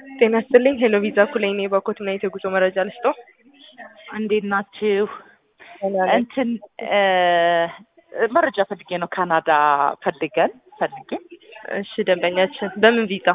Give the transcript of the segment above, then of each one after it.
ጤና ይስጥልኝ ሄሎ ቪዛ ኩላይ ነኝ በኮትና የጉዞ መረጃ ልስጦ እንዴት ናችሁ? ደህና ነኝ። እንትን መረጃ ፈልጌ ነው። ካናዳ ፈልገን ፈልጌ እሺ ደንበኛችን በምን ቪዛ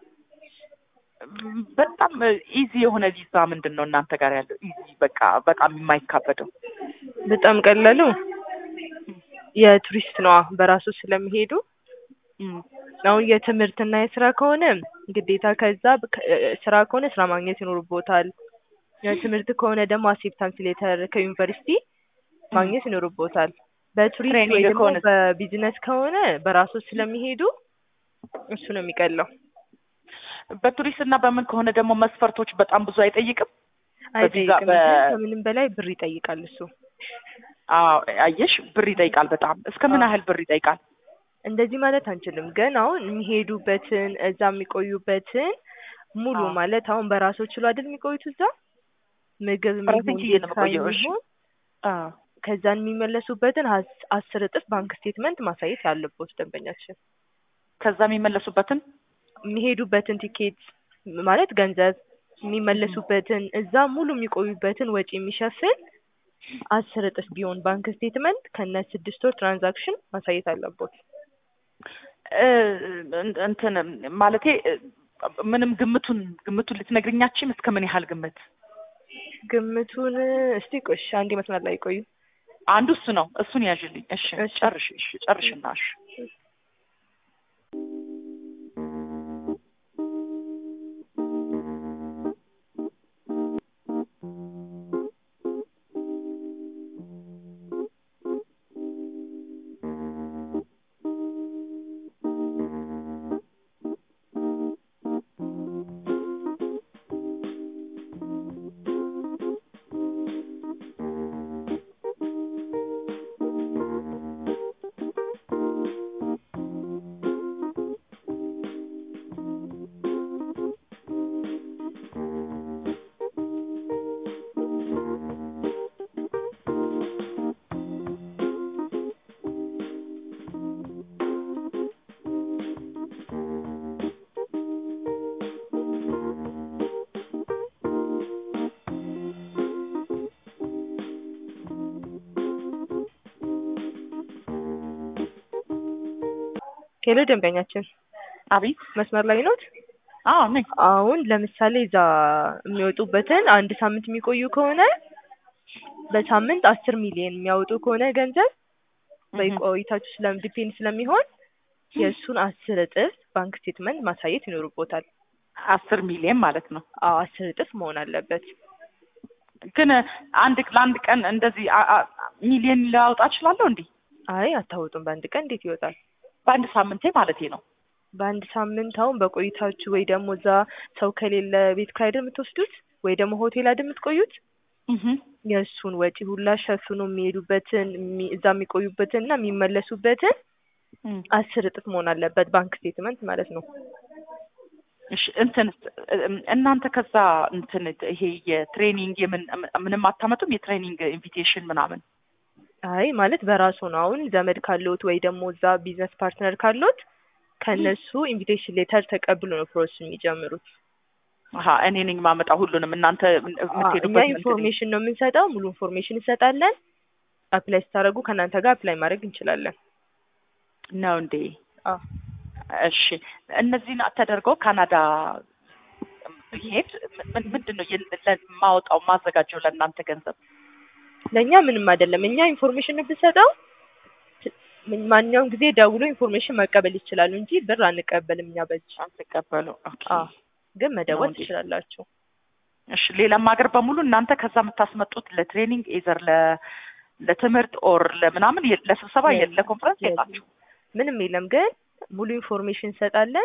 በጣም ኢዚ የሆነ ቪዛ ምንድን ነው እናንተ ጋር ያለው? ኢዚ በቃ በጣም የማይካበደው በጣም ቀላሉ የቱሪስት ነዋ በራሱ ስለሚሄዱ እም፣ አሁን የትምህርትና የስራ ከሆነ ግዴታ ከዛ ከ- ስራ ከሆነ ስራ ማግኘት ይኖርቦታል። የትምህርት ከሆነ ደግሞ አክሴፕታንስ ሌተር ከዩኒቨርሲቲ ማግኘት ይኖርቦታል። በቱሪስት ወይ ትሬኒንግ ደግሞ ከሆነ- በቢዝነስ ከሆነ በራሱ ስለሚሄዱ እሱ ነው የሚቀለው። በቱሪስት እና በምን ከሆነ ደግሞ መስፈርቶች በጣም ብዙ አይጠይቅም። በቪዛ አይጠይቅም። በ- ግን ከምንም በላይ ብር ይጠይቃል እሱ። አዎ አየሽ፣ ብር ይጠይቃል በጣም እስከ ምን አዎ። ያህል ብር ይጠይቃል? እንደዚህ ማለት አንችልም። ግን አሁን የሚሄዱበትን እዛ የሚቆዩበትን ሙሉ አዎ። ማለት አሁን በራሱ ችሎ አይደል የሚቆዩት እዛ ምግብ ራሴን የሚሆን ችዬ ነው ቤት ኪራይ የምቆየው። እሺ። የሚሆን አዎ። ከዛን የሚመለሱበትን አስ- አስር እጥፍ ባንክ ስቴትመንት ማሳየት ያለበት ደንበኛችን ከዛ የሚመለሱበትን የሚሄዱበትን ቲኬት ማለት ገንዘብ የሚመለሱበትን እዛ ሙሉ የሚቆዩበትን ወጪ የሚሸፍን አስር እጥፍ ቢሆን ባንክ ስቴትመንት ከነ ስድስት ወር ትራንዛክሽን ማሳየት አለበት። እ፣ እንትን ማለቴ እ፣ ምንም ግምቱን ግምቱን ልትነግርኛችም እስከ ምን ያህል ግምት? ግምቱን እስቲ ቆሽ አንዴ መስመር ላይ ቆዩ። አንዱ እሱ ነው። እሱን ያዥልኝ። እሺ እሺ። ጨርሽ። እሺ ጨርሽና እሺ ሄሎ ደንበኛችን አቤት። መስመር ላይ ኖት? አዎ ነኝ። አሁን ለምሳሌ እዛ የሚወጡበትን አንድ ሳምንት የሚቆዩ ከሆነ በሳምንት አስር ሚሊዮን የሚያወጡ ከሆነ ገንዘብ በቆይታችሁ ስለም ዲፔንድ ስለሚሆን የእሱን አስር እጥፍ ባንክ ስቴትመንት ማሳየት ይኖርቦታል። አስር ሚሊዮን ማለት ነው። አዎ አስር እጥፍ መሆን አለበት። ግን አንድ ለአንድ ቀን እንደዚህ አ- አ- ሚሊዮን ላወጣ እችላለሁ እንዴ? አይ አታወጡም። በአንድ ቀን እንዴት ይወጣል? በአንድ ሳምንቴ ማለቴ ነው። በአንድ ሳምንት አሁን በቆይታችሁ ወይ ደግሞ እዛ ሰው ከሌለ ቤት ኪራይ አይደል የምትወስዱት ወይ ደግሞ ሆቴል አይደል የምትቆዩት እህ የእሱን ወጪ ሁላ ሸፍኖ የሚሄዱበትን የሚ- እዛ የሚቆዩበትን እና የሚመለሱበትን አስር እጥፍ መሆን አለበት ባንክ ስቴትመንት ማለት ነው። እሺ እንትን እናንተ ከዛ እንትን ይሄ የትሬኒንግ የምን ምንም አታመጡም? የትሬኒንግ ኢንቪቴሽን ምናምን አይ ማለት በራሱ ነው። አሁን ዘመድ ካለዎት ወይ ደግሞ እዛ ቢዝነስ ፓርትነር ካለዎት ከእነሱ ኢንቪቴሽን ሌተር ተቀብሎ ነው ፕሮሰስ የሚጀምሩት። አሀ እኔ ነኝ ማመጣው ሁሉንም እናንተ አዎ፣ እኛ የምትሄዱበት እንትን ኢንፎርሜሽን ነው የምንሰጠው። ሙሉ ኢንፎርሜሽን እንሰጣለን። አፕላይ ስታደርጉ ከእናንተ ጋር አፕላይ ማድረግ እንችላለን። ነው እንዴ? አዎ እሺ እነዚህን ተደርገው ካናዳ ብሄድ ምን- ምንድን ነው የለ- ለ- ማወጣው ማዘጋጀው ለእናንተ ገንዘብ? ለእኛ ምንም አይደለም። እኛ ኢንፎርሜሽን ነው ብንሰጠው ት- ማንኛውም ጊዜ ደውሎ ኢንፎርሜሽን መቀበል ይችላሉ እንጂ ብር አንቀበልም እኛ በእጅ። አትቀበሉ። ኦኬ። አዎ ግን መደወል እንዴ? ትችላላችሁ። እሺ ሌላም ሀገር በሙሉ እናንተ ከዛ የምታስመጡት ለትሬኒንግ ኤዘር ለ ለትምህርት ኦር ለምናምን የ- ለስብሰባ የ- የለም። ለኮንፈረንስ የለም። የላችሁ? ምንም የለም። ግን ሙሉ ኢንፎርሜሽን እንሰጣለን።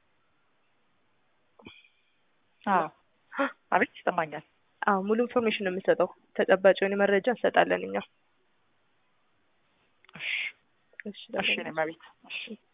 አዎ አቤት ይሰማኛል። አዎ ሙሉ ኢንፎርሜሽን ነው የምንሰጠው። ተጨባጭ የሆነ መረጃ እንሰጣለን እኛ። እሺ እሺ እሺ እኔ መቤት እሺ